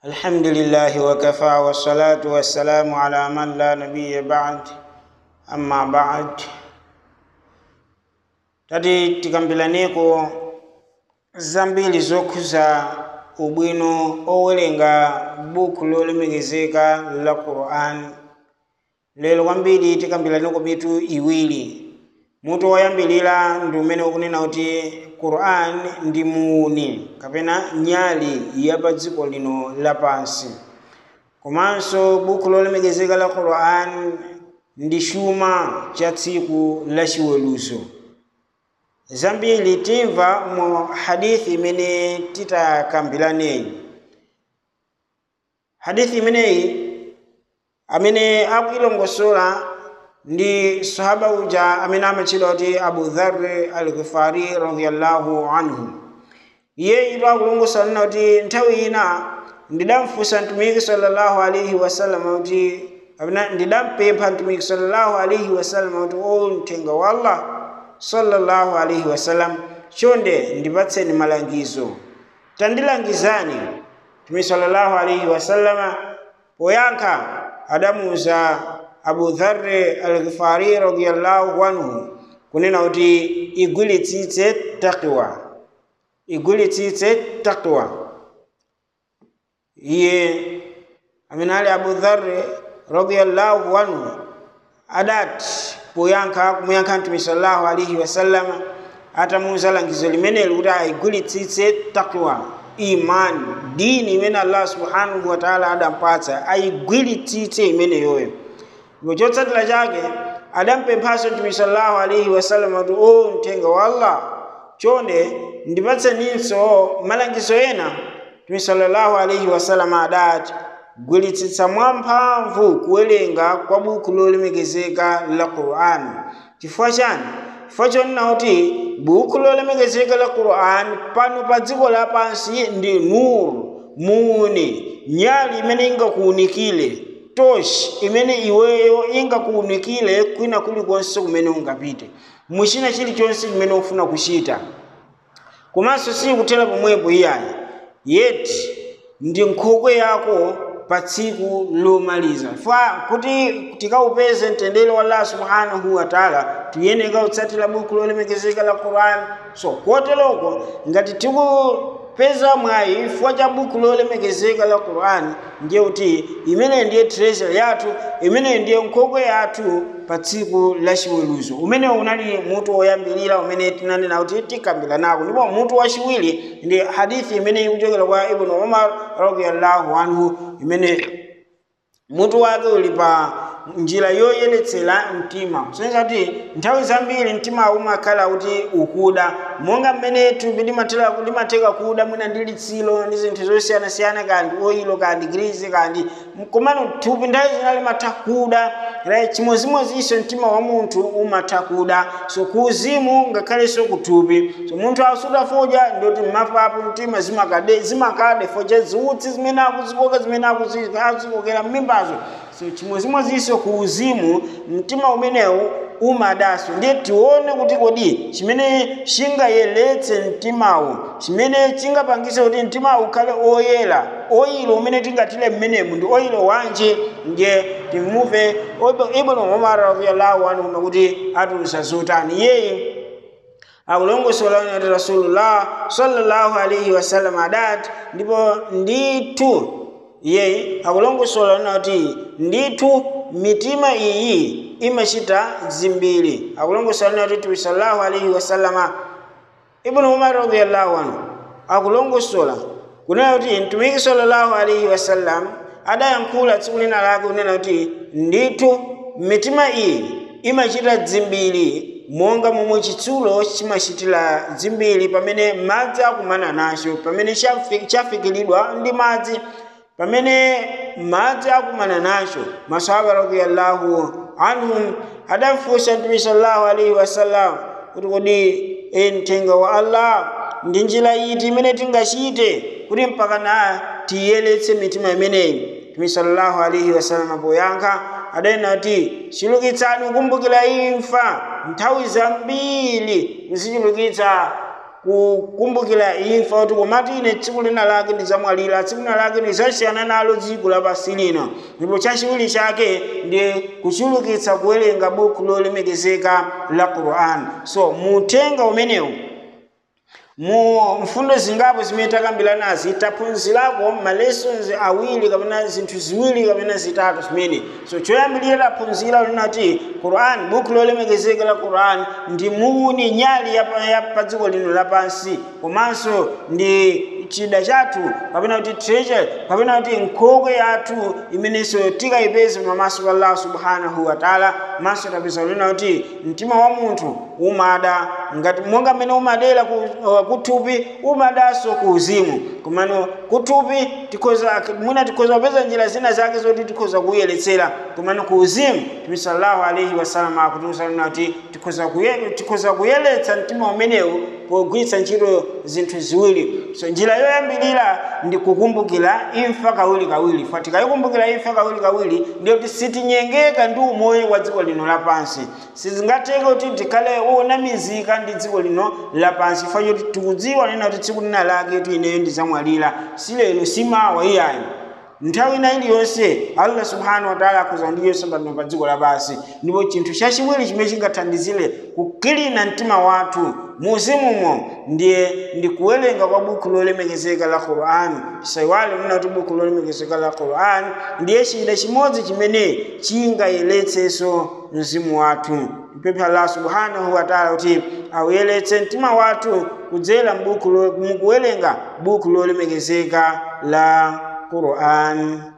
الحمد لله وكفى والصلاة والسلام على من لا نبي بعد أما بعد tati tikambilaneko zambiri zokhuza ubwino owerenga buku lolemekezeka la quran lero kwambiri tikambilaneko mitu iwiri mutu woyambirira ndi umene ukunena kuti quran ndi muuni kapena nyali ya pa dziko lino lapansi komanso buku lolemekezeka la quran ndi chuma cha tsiku la chiweruzo zambiri timva mu hadithi imene titakambilaneyi hadithi imeneyi amene akuilongosola ndi sahaba uja amene amatchedwa kuti abu dharri al-ghifari radiyallahu anhu iye ito akulongosola nina kuti nthawi ina ndidamfunsa mtumiki sallallahu alaihi wasallam kuti kapena ndidampempha mtumiki sallallahu alaihi wasallam kuti o mthenga wa allah sallallahu alaihi wasallam chonde ndipatseni malangizo tandilangizani mtumiki sallallahu alaihi wasallama poyankha adamuuza abu dharri al-ghifari radiyallahu anhu kunena kuti igwiritsitse taqwa igwiritsitse taqwa iye amene ali abu dharri radiyallahu anhu adati poyankha kumuyankha mtume sallallahu alaihi wasallam atamuuza langizo limeneli kuti ayigwiritsitse taqwa imani dini imene allah subhanahu wa ta'ala adampatsa ayigwiritsitse imeneyoyo ndipo chotsatira chake adampemphanso mtume sallallahu alaihi wasallam kuti o mthenga wa allah chonde ndipatseninso malangizo ena mtume sallallahu alaihi wasallam adati gwiritsitsa mwamphamvu kuwerenga kwa buku lolemekezeka la qur'an chifukwa chani chifukwa chonena kuti buku lolemekezeka la qur'an pano pa dziko lapansi ndi nuru muuni nyali imene ingakuunikire toshi imene iweyo ingakuunikire kwina kulikonse kumene ungapite muchina chilichonse chimene ufuna kuchita komanso sikutera pomwepo iyayi yeti ndi nkhokwe yako pa tsiku lomaliza fa kuti tikaupeze mtendere wa allah subhanahu wa taala tiyeneka kutsatira buku lolemekezeka la quran so koteloko ngati tikupeza mwayi chifukwa cha buku lolemekezeka la quran ndiye kuti imene ndiye treasure yathu imene ndiye nkhokwe yathu pa tsiku la chiweruzo umene unali mutu woyambirira umene tinanena kuti tikambira nako ndipo mutu wachiwiri ndi hadithi imene ikuchokera kwa ibnu umar radiyallahu anhu imene mutu wake uli pa njira yoyeretsera mtima kusonyeza kuti nthawi zambiri mtima umakhala kuti ukuda monga mmene thupi limatheka kuda mwina ndi litsilo ndi zinthu zosiyanasiyana kandi oyilo kandi grizi kandi komano thupi nthawi zina limatha kuda chimodzimodzinso mtima wa munthu umatha kuda so kuuzimu ngakhalenso kuthupi so munthu asudafodya ndoti mmapapo mtima zimakade zimakade focha ziutsi zimene akuzikoka zimene akuzikokera mmimbazo so chimodzimodzinso ku uzimu mtima umenewu umadaso ndiye tione kuti kodi chimene chingayeretse mtimawu chimene chingapangise kuti mtimawu ukhale oyera oyilo umene tingatile mmenemu ndi oyilo wanje ndiye timuve ibnu umar radiyallahu anhu kuti atulutsa zotani iyeyi akulongosola kuti rasulullah sallallahu alaihi wasallam adati ndipo ndithu iyeyi akulongosola nena kuti ndithu mitima iyi imachita zimbiri akulongosola nena kuti tibi sallallahu alaihi wasallama ibnu umar radiyallahu anhu akulongosola kunena kuti mtumiki sallallahu alaihi wasallam adayankhula tsiku lina lake kunena kuti ndithu mitima iyi imachita dzimbiri monga momwe chitsulo chimachitira dzimbiri pamene madzi akumana nacho pamene chafikiridwa ndi madzi pamene madzi akumana nacho masahaba radiyallahu anhum adafunsa mtume sallallahu alaihi wasallam kuti kodi e mthenga wa allah ndi njira iti imene tingachite kuti mpaka na tiyeretse mitima imeneyi mtume sallallahu alaihi wasallam poyankha adanena kuti chulukitsani kukumbukira imfa nthawi zambiri muzichulukitsa kukumbukira imfa kuti komati ine tsiku lina lake ndidzamwalira tsiku lina lake ndidzasiyana nalo dziko lapansi lino ndipo chachiwiri chake ndi kuchulukitsa kuwerenga buku lolemekezeka la quran so mutenga umenewu mu mfundo zingapo zimene takambirana nazi taphunzirako ma lessons awiri kapena zinthu ziwiri kapena zitatu zimene so choyambirira taphunzira linati quran buku lolemekezeka la quran ndi muni nyali ya pa- ya pa dziko lino lapansi komanso ndi chida chathu kapena kuti treasure kapena kuti nkhokwe yathu imenenso tikayipeze pamaso pa allah subhanahu wa taala maso tapeza lina kuti mtima wa munthu umada ngati monga mmene umadera ku, uh, kuthupi umadanso ku uzimu komano kuthupi tikhoza mwina tikhoza kupeza njira zina zake zoti tikhoza kuyeretsera komano ku uzimu tumi sallallahu alaihi wasallam akutiuza lina kuti tikhoza kuye- tikhoza kuyeretsa mtima umenewu pogwiritsa ntchito zinthu ziwiri so njira yoyambirira ndi kukumbukira imfa kawiri kawiri fa tikayikumbukira imfa kawiri kawiri ndiyo kuti sitinyengeka ndi umoyo wa dziko lino lapansi sizingatheke kuti tikhale wonamizika ndi dziko lino lapansi fa choti tikudziwa nena kuti tsiku lina lake kuti ineyo ndidzamwalira si lero si mawa iyayi nthawi ina iliyonse allah subhanahu wa taala akhoza ndiyonse pano pa dziko lapansi ndipo chinthu chachiwiri chimene chingathandizire kukilina mtima wathu muzimumo ndiye ndi kuwerenga kwa buku lolemekezeka la quran tisaiwale nena kuti buku lolemekezeka la quran ndiye chida chimodzi chimene chingayeretsenso mzimu wathu mpempha allah subhanahu wa taala kuti awuyeretse mtima wathu kudzera mbuku lo- mukuwerenga buku lolemekezeka la Quran